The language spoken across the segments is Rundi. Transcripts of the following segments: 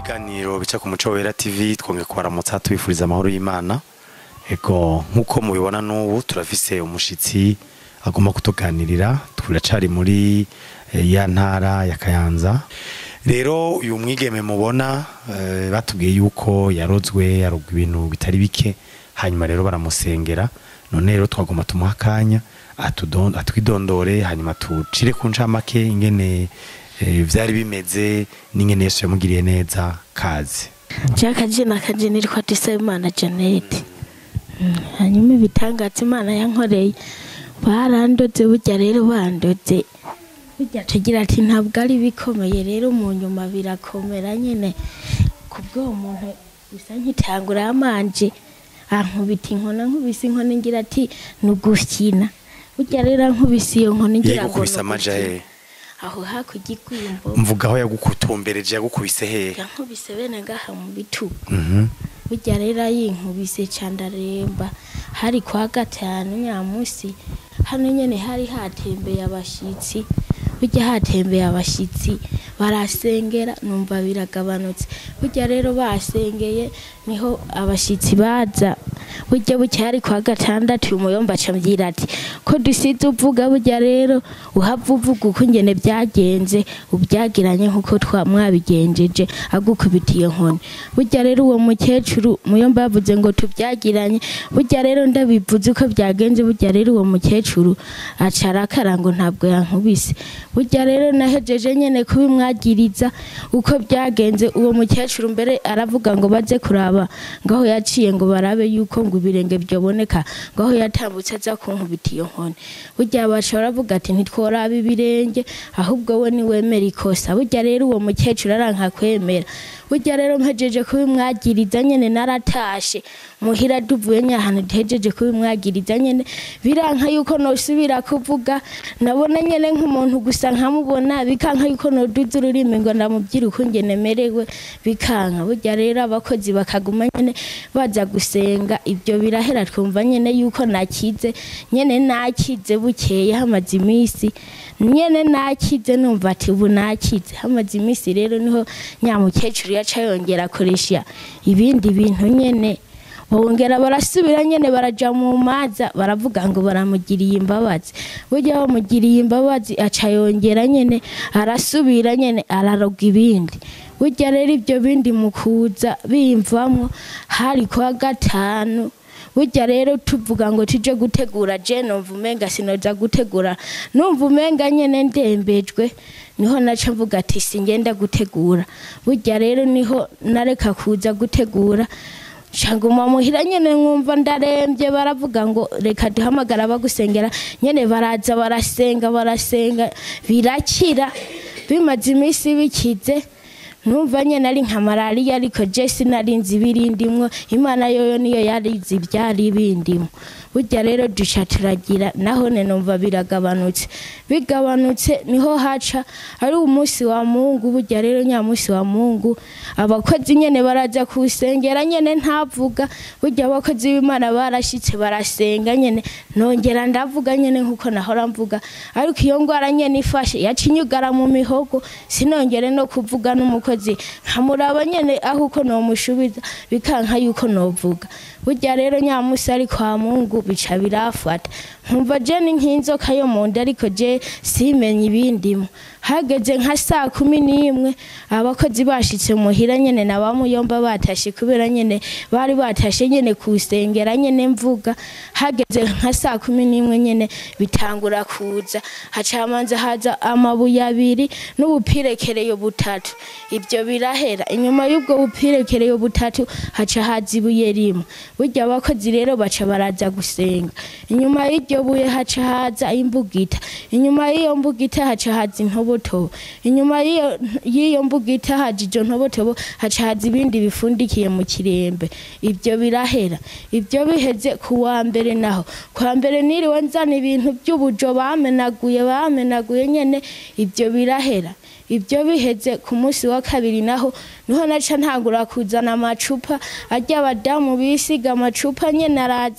ibiganiro bica ku muco wera tv twongeye kubaramutsa tubifuriza amahoro y'imana ego nk'uko mubibona n'ubu turafise umushitsi agomba kutuganirira turacari muri eh, ya ntara ya kayanza rero uyu mwigeme mubona eh, batubwiye yuko yarozwe yarogwa ibintu bitari bike hanyuma rero baramusengera none rero twagomba tumuha akanya atudon- atwidondore hanyuma tucire ku ncamake ingene eh, vyari bimeze n'ingene yesu yamugiriye neza kazi Jack jina kanje nitwa Dusaimana Janet Mm, hanyuma ibitangaza imana yankoreye barandoze burya rero bandoze burya tugira ati ntabwo ari bikomeye rero mu nyuma birakomera nyine kubw'uwo muntu bisa nk'itangura yamanje ankubita inkona nkubise inkona ngira ati ni ugukina burya rero ankubise iyo nkona ngira ngo yagukubise ni amaja ugukina. hehe aho hakurya igwimbo mvuga aho yagukutumbereje yagukubise hehe yankubise bene ngaha mu bitugu Mhm. burya rero yinkubise candaremba hari kwa gatanu nyamusi hano nyene hari hatembeye abashitsi burya hatembeye abashitsi barasengera numva biragabanutse burya rero basengeye niho abashitsi baza burya bucya hari kwa gatandatu umuyomba acambwira ati ko dusize uvuga burya rero uhava uvuga uko ingene byagenze ubyagiranye nk'uko twa mwabigenjeje agukubita iyo nkoni burya rero uwo mukecuru muyomba yavuze ngo tubyagiranye burya rero ndabivuze uko byagenze burya rero uwo mukecuru aca arakara ngo ntabwo yankubise burya rero nahejeje nyene kubimwagiriza uko byagenze uwo mukecuru mbere aravuga ngo baze kuraba ngaho yaciye ngo barabe yuko ngo ibirenge byoboneka ngaho yatambutse aza kunkubita iyo nkoni burya baca baravuga ati ntitworaba ibirenge ahubwo we niwemera ikosa burya rero uwo mukecuru aranka kwemera burya rero mpejeje kubimwagiriza nyene naratashe muhira duvuye nyahantu duhejeje kubimwagiriza nyene biranka yuko nosubira kuvuga nabona nyene nk'umuntu gusa nkamubona bikanka yuko noduza ururimi ngo ndamubwira uko ngene merewe bikanka burya rero abakozi bakaguma nyene baza gusenga ibyo birahera twumva nyene yuko nakize nyene nakize bukeye hamaze iminsi nyene nakize numva ati ubu nakize hamaze iminsi rero niho nyamukecuru yaca yongera akoresha ibindi bintu nyene bongera barasubira nyene baraja mu maza baravuga ngo baramugiriye imbabazi burya bamugiriye imbabazi aca yongera nyene arasubira nyene araroga ibindi burya rero ibyo bindi mu kuza bimvamwo hari kwa gatanu burya rero tuvuga ngo tuje gutegura je numva umenga sinoza gutegura numva umenga nyene ndembejwe niho naca mvuga ati singenda gutegura burya rero niho nareka kuza gutegura shanguma muhira nyene nkumva ndarembye baravuga ngo reka duhamagara bagusengera nyene baraza barasenga barasenga birakira bimaze iminsi bikize numva nyene ari nka malariya ariko je sinarinzi ibirindimwo imana yoyo niyo yarizi ivyari bindimwo burya rero duca turagira nahone numva biragabanutse bigabanutse niho haca ari umunsi wa mungu burya rero nyamunsi wa mungu abakozi nyene baraza kusengera nyene ntavuga burya abakozi b'imana barashitse barasenga nyene nongera ndavuga nyene nkuko nahora mvuga ariko iyo ngwara nyene ifashe yaca inyugara mu mihogo sinongere no kuvuga n'umukozi nkamuraba nyene aho uko nomushubiza bikanka yuko novuga burya rero nyamusi ari kwa mungu bica birafata nkumva je ni nk'inzoka yo mu nda ariko je simenye ibindimo hageze nka saa kumi n'imwe abakozi bashitse muhira nyene na bamuyomba batashe kubera nyene bari batashe nyene kusengera nyene mvuga hageze nka saa kumi n'imwe nyene bitangura kuza haca hamanza haza amabuye abiri n'ubupirekereyo butatu ibyo birahera inyuma y'ubwo bupirekereyo butatu haca haza ibuye rimwe burya abakozi rero baca baraza gusenga inyuma y'iryo buye haca haza imbugita inyuma y'iyo mbugita haca haza intobotobo inyuma y'iyo- y'iyo mbugita haja ijo ntobotobo haca haza ibindi bifundikiye mu kirembe ibyo birahera ibyo biheze ku wa mbere naho kwa mbere niriwe nzana ibintu by'ubujo bamenaguye bamenaguye nyene ibyo birahera ibyo biheze ku munsi wa kabiri naho niho naca ntangura kuzana amacupa ajya abadamu bisiga amacupa nyene araza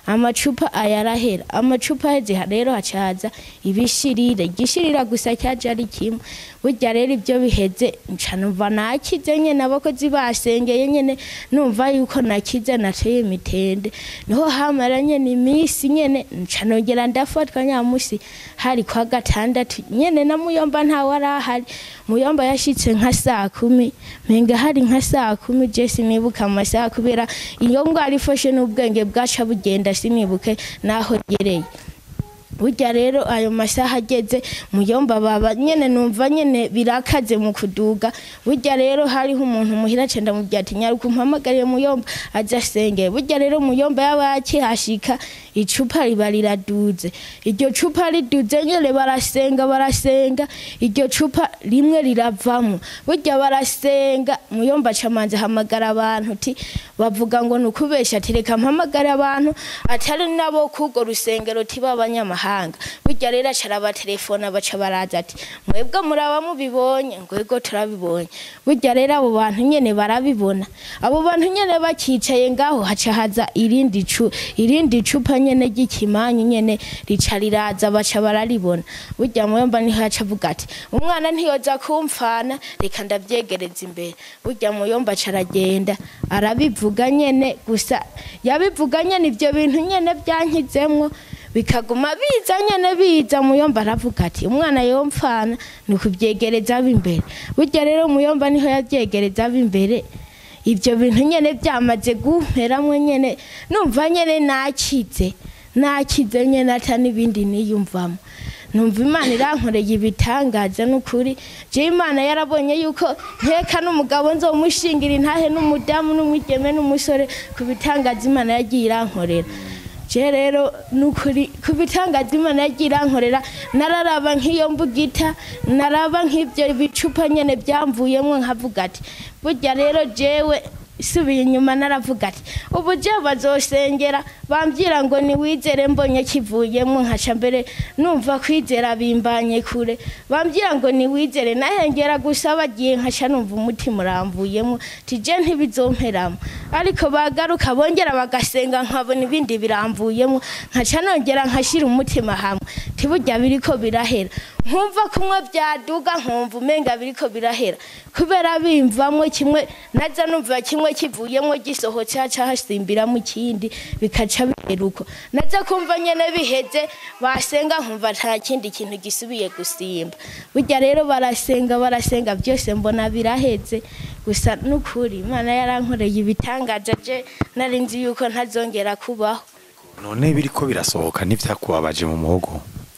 amacupa ayarahera amacupa aheze rero hacaza ibishirire igishirira gusa cyaje ari kimwe burya rero ibyo biheze nca numva nakize nyene abakozi basengeye nyene numva yuko nakize nateye imitende niho hamara nyene iminsi nyene nca nongera ndafatwa nyamusi hari kwa gatandatu nyene na muyomba ntawe arahari muyomba yashitse nka saa kumi menga hari nka saa kumi je sinibuka amasaha kubera iyo ngwara ifashe n'ubwenge bwaca bugenda sinibuke naho gereye burya rero ayo masaha ageze muyomba baba nyene numva nyene birakaze mu kuduga burya rero hariho umuntu muhira cenda mubwira ati nyaruka umpamagariye muyomba aza asengeye burya rero muyomba yaba akihashika icupa riba riraduze iryo cupa riduze nyene barasenga barasenga iryo cupa rimwe riravamo burya barasenga muyomba acamanza ahamagara abantu uti bavuga ngo ni ukubesha ati reka mpamagare abantu atari nabo k'urwo rusengero ti b'abanyamahanga burya rero acara abatelefona baca baraza ati mwebwe muraba mubibonye ngo ego turabibonye burya rero abo bantu nyene barabibona abo bantu nyene bakicaye ngaho haca haza irindi cu irindi cupa nyene ry'ikimanyu nyene rica riraza baca bararibona burya muyomba niho yaca avuga ati umwana ntiyoza kumfana reka ndavyegereza imbere burya muyomba aca aragenda arabivuga nyene gusa yabivuga nyene ivyo bintu nyene byankizemwo bikaguma biza nyene biza muyomba aravuga ati umwana yomfana ni ukuvyegereza ab'imbere burya rero muyomba niho yavyegereza ab'imbere ivyo bintu nyene byamaze gumperamwe nyene numva nyene nakize nakize nyene ata n'ibindi niyumvamo numva imana irankoreye ibitangaza n'ukuri je imana yarabonye yuko nkeka n'umugabo nzomushingira intahe n'umudamu n'umwigeme n'umusore ku bitangaza imana yagiye irankorera je rero nukuri ku bitangaza imana yagiye irankorera nararaba nk'iyo mbugita naraba nk'ibyo bicupa nyene byamvuyemwo nkavuga ati burya rero jewe subiye inyuma naravuga ati ubu je bazosengera bambwira ngo niwizere mbonye kivuyemo nkaca mbere numva kwizera bimbanye kure bambwira ngo niwizere nahengera gusa bagiye nkaca numva umutima uramvuyemo tije ntibizomperamo ariko bagaruka bongera bagasenga nkabona ibindi biramvuyemo nkaca nongera nkashira umutima hamwe tiburya biriko birahera nkumva kumwe byaduga nkumva umenga biriko birahera kubera bimvamwo kimwe naza numva kimwe kivuyemo gisohotse haca hasimbiramo ikindi bikaca bihera uko naza kumva nyene biheze basenga nkumva nta kindi kintu gisubiye gusimba burya rero barasenga barasenga byose mbona biraheze gusa nukuri imana yarankoreye ibitangaza je nari nzi yuko ntazongera kubaho none biriko birasohoka n'ivyakubabaje mu muhogo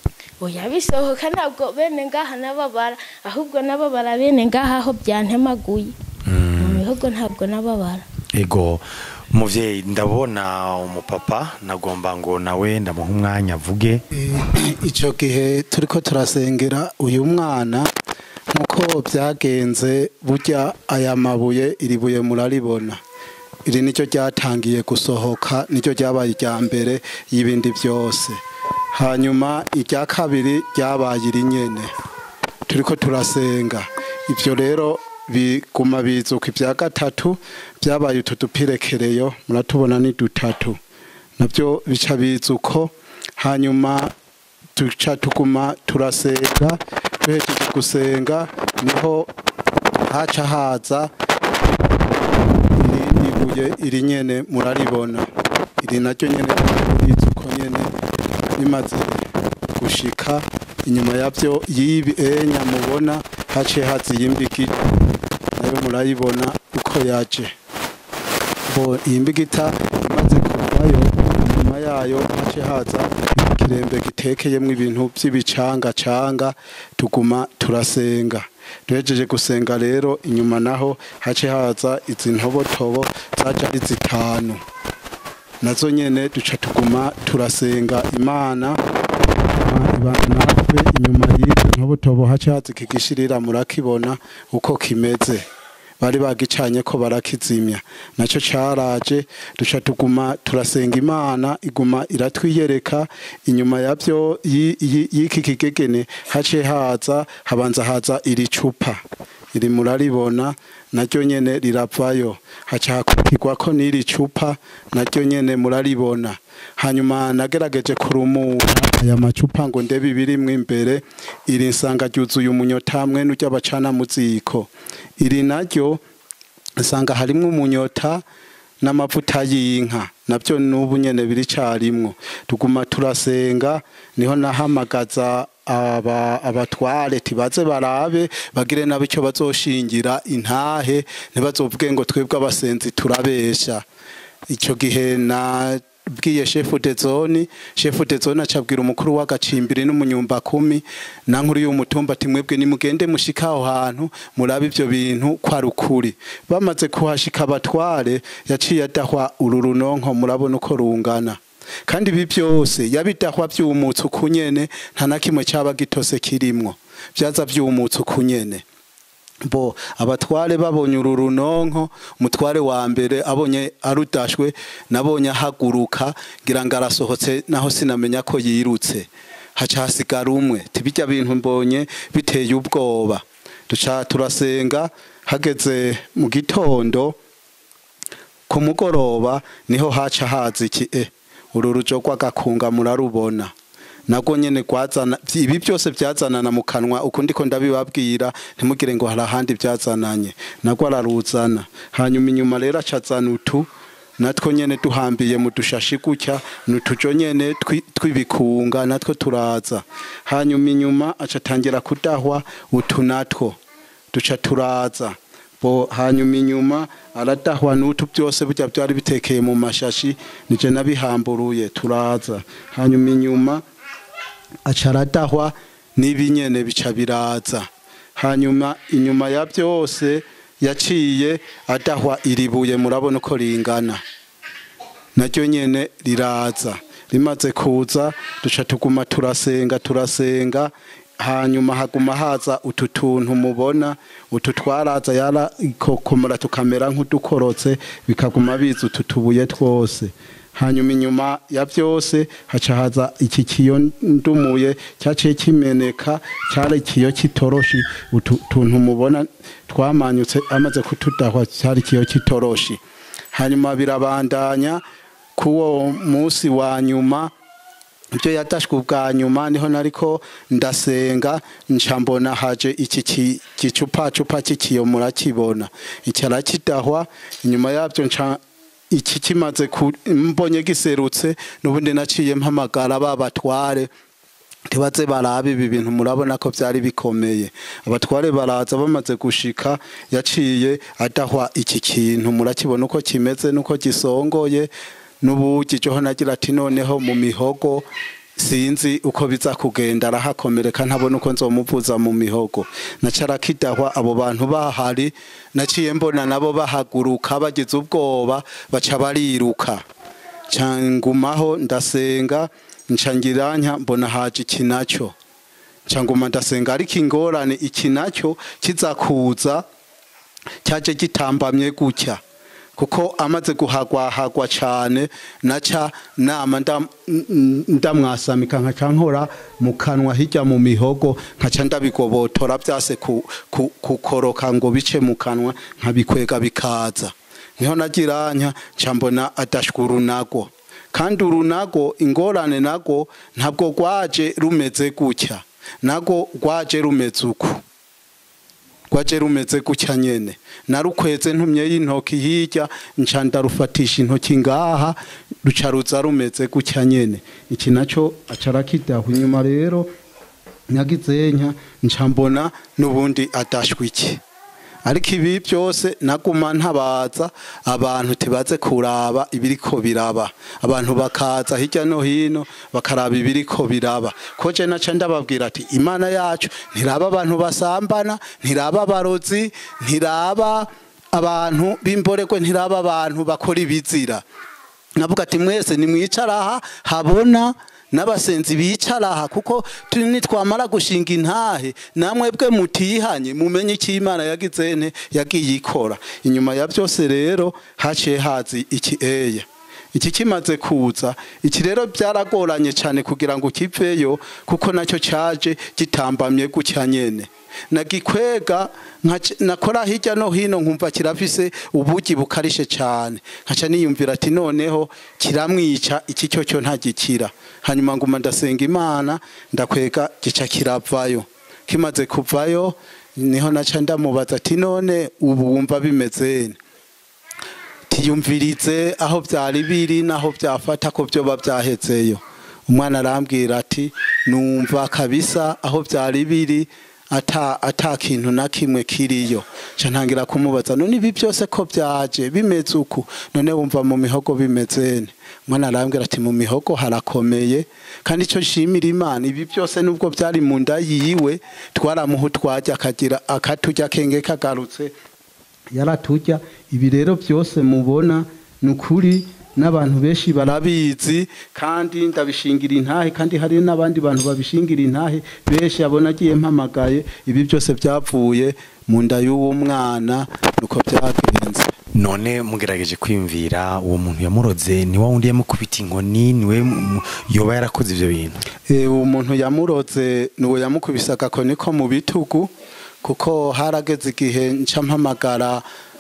oya bisohoka ntabwo bene ngaha nababara ahubwo nababara bene ngaha aho byantemaguye mu mihogo ntabwo nababara ego muvyeyi ndabona umupapa nagomba ngo nawe ndamuha umwanya avuge icyo gihe turiko turasengera uyu mwana nk'uko byagenze burya aya mabuye iri buye muraribona iri nicyo ryatangiye gusohoka nicyo ryabaye irya mbere y'ibindi byose hanyuma irya kabiri ryabaye iri nyene turiko turasenga ibyo rero biguma bizuka ibya gatatu byabaye utu dupirekereyo muratubona ni dutatu nabyo bica bizuko hanyuma duca tuguma turasenga duhejeje gusenga niho haca haza irindi buye iri nyene muraribona iri naryo nyene rizuko nyene rimaze gushika inyuma yavyo yibi enya mubona haciye haza iyimbigita nayo murayibona uko yaje bo iyi mbigita imaze kuvayo inyuma yayo haciye haza ikirembe gitekeyemwo ibintu vy'ibicangacanga tuguma turasenga duhejeje gusenga rero inyuma naho haciye haza izi ntobotobo zaja ari zitanu nazo nyene duca tuguma turasenga imana ibana natwe inyuma y'izo ntobotobo haca haza iki gishirira murakibona uko kimeze bari bagicanye ko barakizimya nacyo caraje duca tuguma turasenga imana iguma iratwiyereka inyuma yavyo y'iki kigegene haciye haza habanza haza iri cupa iri muraribona naryo nyene riravayo haca hakurikirwa ko n'iri cupa naryo nyene muraribona hanyuma nagerageje kurumura aya macupa ngo ndebe ibirimwo imbere iri nsanga ryuzuye umunyota mwene urya bacana mu ziko iri naryo usanga harimwo umunyota n'amavuta y'inka nabyo n'ubu nyene biri carimwo tuguma turasenga niho nahamagaza aba abatware tibaze barabe bagire nabo icyo bazoshingira intahe ntibazovuge ngo twebwe abasenzi turabesha icyo gihe na bwiye shefu de zone shefu de zone acabwira umukuru w'agacimbiri n'umunyumba kumi na nkuru y'umutumba ati mwebwe nimugende mushika aho hantu murabe ivyo bintu kwa rukuri bamaze kuhashika abatware yaciye adahwa uru runonko murabona uko rungana kandi ibi byose yabidahwa vyumutse ukunyene nta na kimwe caba gitose kirimwo vyaza vyumutse ukunyene bo abatware babonye uru runonko umutware wa mbere abonye arudashwe nabonye ahaguruka ngira ngo arasohotse naho sinamenya ko yirutse haca hasigara umwe tibijya bintu mbonye biteye ubwoba duca turasenga hageze mu gitondo ku mugoroba niho haca haza iki e uru rujo rw'agakunga murarubona nabwo nyene gwazana ibi byose byazanana mu kanwa ukundi ko ndabibabwira ntimugire ngo hari ahandi byazananye nabwo araruzana hanyuma inyuma rero acazana utu natwo nyene duhambiye mu dushashi gutya nutujo nyene twibikunga natwo turaza hanyuma inyuma acatangira kudahwa utu natwo duca turaza bo hanyuma inyuma aradahwa n'utu byose burya byari bitekeye mu mashashi nije nabihamburuye turaza hanyuma inyuma aca aradahwa n'ibinyene bica biraza hanyuma inyuma ya byose yaciye adahwa iribuye murabona uko ringana naryo nyene riraza rimaze kuza duca tuguma turasenga turasenga hanyuma haguma haza utu tuntu mubona utu twaraza yarikokomora tukamera nk'udukorotse bikaguma biza utu tubuye twose hanyuma inyuma ya byose haca haza iki kiyo ndumuye cyaciye kimeneka cyari ikiyo kitoroshi utu tuntu mubona twamanyutse amaze kutudahwa cyari ikiyo kitoroshi hanyuma birabandanya kuwo munsi wa nyuma ibyo yadashwe ubwa nyuma niho nariko ndasenga nca mbona haje iki gicupacupa cy'ikiyo murakibona iki arakidahwa inyuma yabyo nca iki kimaze mbonye giserutse n'ubundi naciye mpamagara babatware ntibaze barabe ibi bintu murabona ko byari bikomeye abatware baraza bamaze gushika yaciye adahwa iki kintu murakibona uko kimeze n'uko gisongoye n'ubugi joho nagira ati noneho mu mihogo sinzi uko biza kugenda arahakomereka ntabona uko nzomuvuza mu mihogo nacara kidahwa abo bantu bahari naciye mbona nabo bahaguruka bagize ubwoba baca bariruka cangumaho ndasenga ncangiranya mbona haje iki nacyo canguma ndasenga ariko ingorane iki nacyo kizakuza cyaje gitambamye gutya kuko amaze guhagwahagwa cyane naca nama ndamwasamika nkaca nkora mu kanwa hirya mu mihogo nkaca ndabigobotora byase kukoroka ngo bice mu kanwa nkabikwega bikaza niho nagiranya nca mbona adashwa urunago kandi urunago ingorane nago ntabwo rwaje rumeze gutya nago rwaje rumeze uku rwaje rumeze gutya nyene narukweze ntumye y'intoki hirya nca ndarufatisha intoki ngaha ruca ruza rumeze gutya nyene iki naco acara kidaho inyuma rero nyagizenya nca mbona n'ubundi adashwa iki ariko ibi byose naguma ntabaza abantu tibaze kuraba ibiriko biraba abantu bakaza hirya no hino bakaraba ibiriko biraba ko je naca ndababwira ati imana yacu ntiraba abantu basambana ntiraba abarozi ntiraba abantu b'imborekwe ntiraba abantu bakora ibizira navuga ati mwese nimwicaraha habona n'abasenzi bicara aha kuko nitwamara gushinga intahe namwe bwe mutihanye mumenye icyo imana yagize nte yagiye ikora inyuma ya byose rero haciye hazi iki eya iki kimaze kuza iki rero byaragoranye cyane kugira ngo kiveyo kuko nacyo cyaje gitambamye gutya nyene nagikwega nkaca- nakora hirya no hino nkumva kirafise ubugi bukarishe cyane nkaca niyumvira ati noneho kiramwica iki cyo cyo ntagikira hanyuma nguma ndasenga imana ndakwega gica kiravayo kimaze kuvayo niho naca ndamubaza ati none ubu wumva bimeze tiyumvirize aho byari biri naho byafata ko byoba byahezeyo umwana arambwira ati numva kabisa aho byari biri ata ata kintu na kimwe kiriyo nca ntangira kumubaza none ibi byose ko byaje bimeze uku none wumva mu mihogo bimeze ne umwana arambwira ati mu mihogo harakomeye kandi icyo nshimira imana ibi byose nubwo byari mu nda yiwe twaramuha utwajya akagira akaturya kenge kagarutse yaratujya ibi rero byose mubona ni ukuri n'abantu benshi barabizi kandi ndabishingira intahe kandi hari n'abandi bantu babishingira intahe benshi abona agiye mpamagaye ibi byose byavuye mu nda y'uwo mwana nuko byagenze none mugerageje kwiyumvira uwo muntu yamuroze ni wa wundi yamukubita inkoni niwe mu- yoba yarakoze ivyo bintu Eh, uwo muntu yamuroze nuwo yamukubise agakoni ko mu bitugu kuko harageze igihe nca mpamagara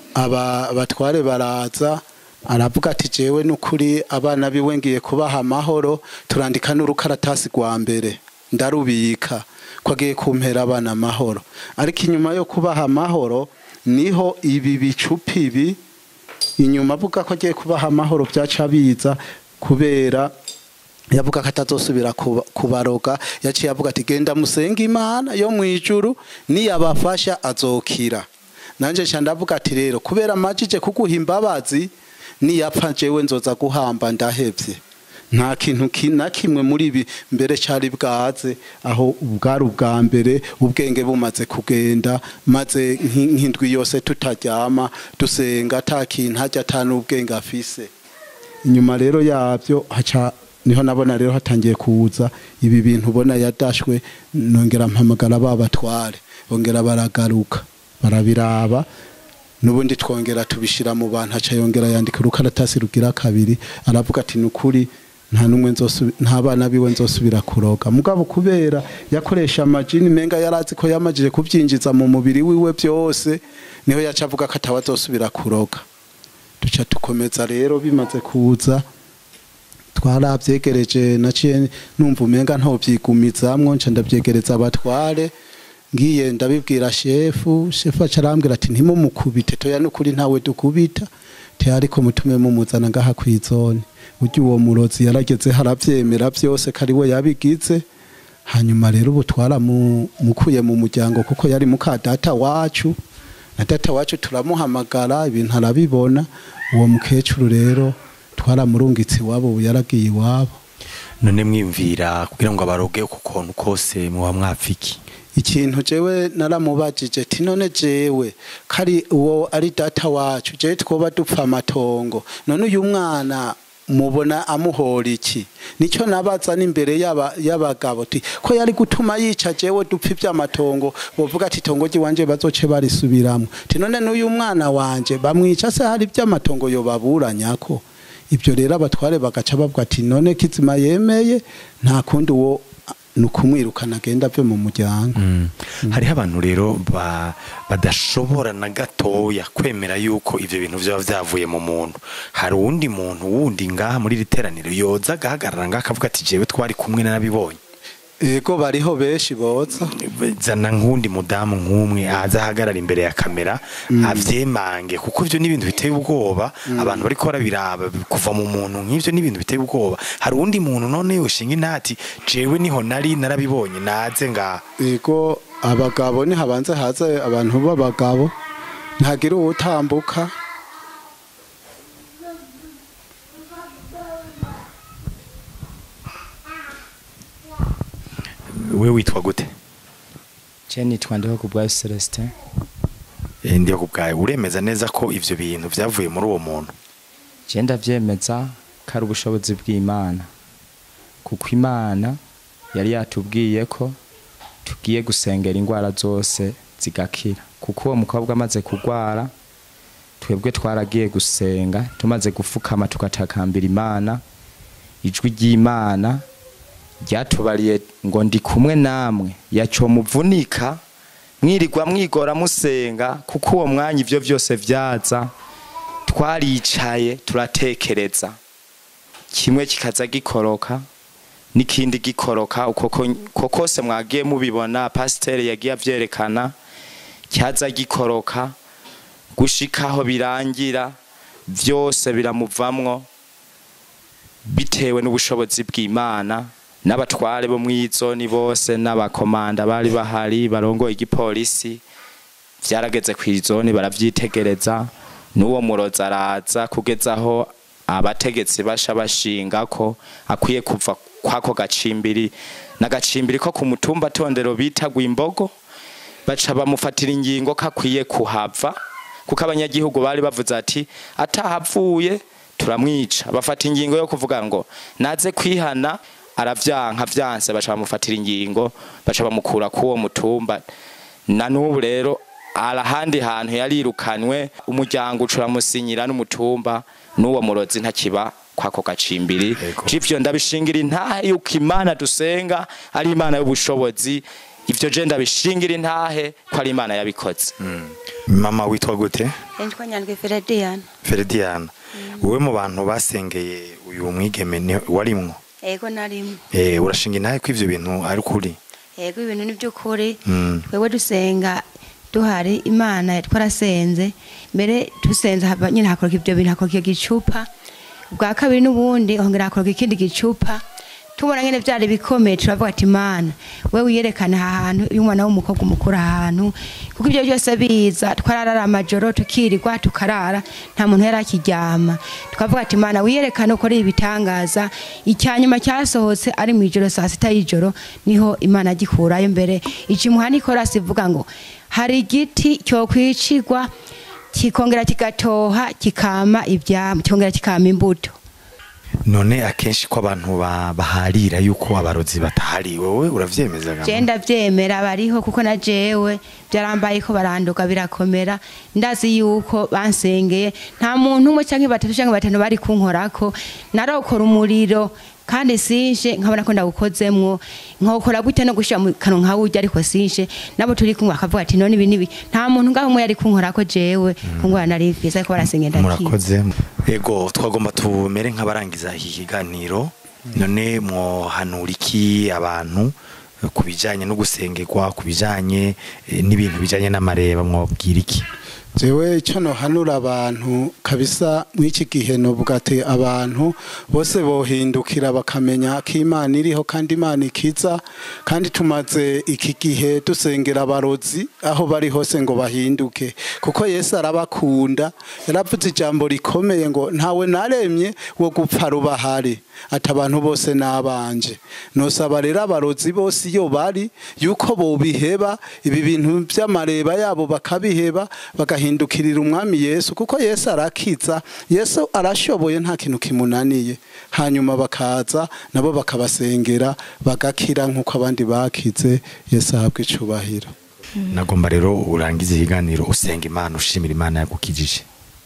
aba batware baraza aravuga ati jewe n'ukuri abana biwe ngiye kubaha amahoro turandika n'urukaratasi rwa mbere ndarubika ko agiye kumpera abana amahoro ariko inyuma yo kubaha amahoro niho ibi bicupa ibi inyuma avuga ko agiye kubaha amahoro byaca biza kubera yavuga ko atazosubira kuba- kubaroga yaciye avuga ati genda musenge imana yo mu ijuru niyabafasha azokira nanjye nca ndavuga ati rero kubera amajije kuguha imbabazi niyapfa jewe nzoza guhamba ndahevye nta kintu ki- na kimwe muri ibi mbere cyari bwaze aho bwari ubwa mbere ubwenge bumaze kugenda maze nk'i- nk'indwi yose tutaryama dusenga ata kintu hajya ata n'ubwenge afise inyuma rero yabyo haca niho nabona rero hatangiye kuza ibi bintu ubona yadashwe nongera mpamagara babatware bongera baragaruka barabiraba n'ubundi twongera tubishira mu bantu haca yongera yandika urukaratasi rugira kabiri aravuga ati nukuri nta numwe nzosu- nta bana biwe nzosubira kuroga mugabo kubera yakoresha amajini menga yarazi ko yamajije kubyinjiza mu mubiri wiwe byose niho yaca avuga ko atawazosubira kuroga duca dukomeza rero bimaze kuza twarabyegereje naciye numva umenga ntobyigumizamwo nca ndabyegereza abatware ngiye ndabibwira shefu shefu aca arambwira ati ntimumukubite toya n'ukuri ntawe dukubita te ariko mutume mumuzana ngaha kw'izone burya uwo murozi yarageze haravyemera byose ko ari we yabigize hanyuma rero ubu twaramukuye mu muryango kuko yari muka data wacu na data wacu turamuhamagara ibintu arabibona uwo mukecuru rero twaramurungitse iwabo ubu yaragiye iwabo none mwiyumvira kugira ngo abaroge uko kontu kose muba mwapfiki ikintu jewe naramubajije ti none jewe kari uwo ari data wacu jewe twoba dupfa amatongo none uyu mwana mubona amuhora iki nicyo nabaza n'imbere y'aba- y'abagabo ti ko yari gutuma yica jewe dupfa iby'amatongo bovuga ati itongo ry'iwanje bazoce barisubiramwo ti none n'uyu mwana wanje bamwica se hari iby'amatongo yobaburanyako ibyo rero abatware bagaca bavuga ati none kizima yemeye nta kundi uwo ni ukumwirukana agenda ave mu muryango hariho abantu rero ba- badashobora na gatoya kwemera yuko ivyo bintu vyaba vyavuye mu muntu hari uwundi muntu wundi ngaha muri iri teraniro yoza agahagarara ngaha akavuga ati jewe twari kumwe narabibonye ego bariho benshi boza zana nk'undi mudamu nk'umwe aza ahagarara imbere ya kamera avyemange kuko ivyo ni ibintu biteye ubwoba abantu bariko barabiraba kuva mu muntu nk'ivyo ni ibintu biteye ubwoba hari uwundi muntu none yoshinga intati jewe niho nari narabibonye naze ngaha ego abagabo ni habanze haze abantu b'abagabo ntagira uwutambuka we witwa gute je nitwa ndiho ku bwa Celestin Eh, ndiyo ku bwawe uremeza neza ko ivyo bintu vyavuye muri uwo muntu je ndavyemeza ko ari ubushobozi bw'imana kuko imana yari yatubwiye ko tugiye gusengera indwara zose zigakira kuko uwo mukobwa amaze kurwara twebwe twaragiye gusenga tumaze gufukama tugatakambira imana ijwi ry'imana ryatubariye ngo ndi kumwe namwe yaco muvunika mwirirwa mwigora musenga kuko uwo mwanya ivyo vyose vyaza twaricaye turatekereza kimwe kikaza gikoroka n'ikindi gikoroka uko ko- uko kose mwagiye mubibona pasiteri yagiye avyerekana cyaza gikoroka gushikaho birangira vyose biramuvamwo bitewe n'ubushobozi bw'imana n'abatware bo mw'izoni bose n'abakomanda bari bahari barongoye igipolisi vyarageze kw'izoni baravyitegereza n'uwo murozi araza kugezaho abategetsi basha bashinga ko akwiye kuva kwako gacimbiri n'agacimbiri ko ku mutumba tondero bita Gwimbogo baca bamufatira ingingo ko akwiye kuhava kuko abanyagihugu bari bavuze ati atahavuye turamwica bafata ingingo yo kuvuga ngo naze kwihana aravyanka vyanse baca bamufatira ingingo baca bamukura kuwo mutumba na n'ubu rero arahandi hantu yarirukanwe umuryango ucuramusinyira n'umutumba n'uwo murozi ntakiba kwako gacimbiri Yego. ivyo ndabishingira intahe yuko imana dusenga ari imana y'ubushobozi ivyo je ndabishingira intahe ko ari imana yabikoze mama witwa gute Nitwa Nyandwi Ferediana. Ferdiana wowe mu bantu basengeye uyu mwigeme ni- warimwo Ego narimwe. eh urashinga intahe ko ivyo bintu ari kuri Ego ibintu ni by'ukuri. Mm. Wewe dusenga duhari Imana twarasenze. Mbere dusenze haba nyine hakoroka ibyo bintu hakoroka igicupa. Bwa kabiri n'ubundi hongera hakoroka ikindi gicupa. Tubona nyine byari bikomeye turavuga ati Imana we wiyerekana aha hantu iyo umwana w'umukobwa umukura ahantu kuko ibyo byose biza twararara amajoro tukirirwa tukarara nta muntu yari akiryama tukavuga ati Imana wiyerekane ukora ibitangaza icyanyuma cyasohotse ari mu ijoro saa sita y'ijoro niho Imana agikurayo mbere ikimuha nikorasi ivuga ngo hari igiti cyokwicirwa kikongera kigatoha kikama ibyama cyongera kikama imbuto none akenshi ko abantu ba- baharira yuko abarozi batahari wowe uravyemeza gama? je ndavyemera bariho kuko na jewe byarambaye ko baranduka birakomera ndazi yuko bansengeye nta muntu umwe canke batatu canke batanu bari kunkorako narokora umuriro kandi sinje nkabona ko ndawukozemwo nkokora gute no gushira mu kanwa nkawurya ariko sinje nabo turi kumwe akavuga ati none ibi nibi nta muntu ngaho umwe yari kunkorako jewe kungora nari mfise ariko barasengeye ndakira murakoze ego twagomba tumere nk'abarangiza iki kiganiro none mwohanura iki abantu eh, ku bijanye no gusengerwa ku bijanye eh, n'ibintu bijanye n'amareba mwobwira iki jewe icyo nohanura abantu kabisa mw'iki gihe novuga ati abantu bose bohindukira bakamenya ko imana iriho kandi imana ikiza kandi tumaze iki gihe dusengera abarozi aho bari hose ngo bahinduke kuko yesu arabakunda yaravuze ijambo rikomeye ngo ntawe naremye wo gupfa rubahari ati abantu bose n'abanje nosaba rero abarozi bose iyo bari yuko bobiheba ibi bintu by'amareba yabo bakabiheba bagahindukirira umwami yesu kuko yesu arakiza yesu arashoboye nta kintu kimunaniye hanyuma bakaza nabo bakabasengera bagakira nk'uko abandi bakize yesu ahabwa icubahiro nagomba rero urangize ikiganiro usenga imana ushimira imana yagukijije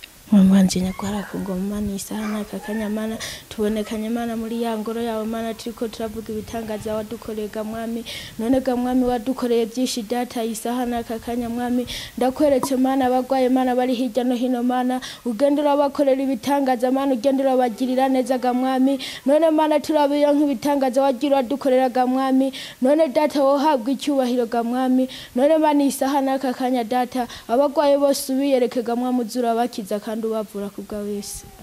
mwanje nyagwara kungoma isaha n'aka kanyamana tubonekanye mana muri ya ngoro yawe mana turiko turavuga ibitangaza wadukoreye ga mwami none ga mwami wadukoreye byinshi data isaha n'aka kanya mwami ndakweretse mana abagwaye mana bari hirya no hino mana ugenda urabakorera ibitangaza mana ugenda urabagirira neza ga mwami none mana turabiyo nk'ibitangaza wagira uradukorera ga mwami none data wohabwa icyubahiro ga mwami none mana isaha n'aka kanya data abagwaye bose ubiyereke ga mwami uzura bakiza kandi ubavura ku bwa wese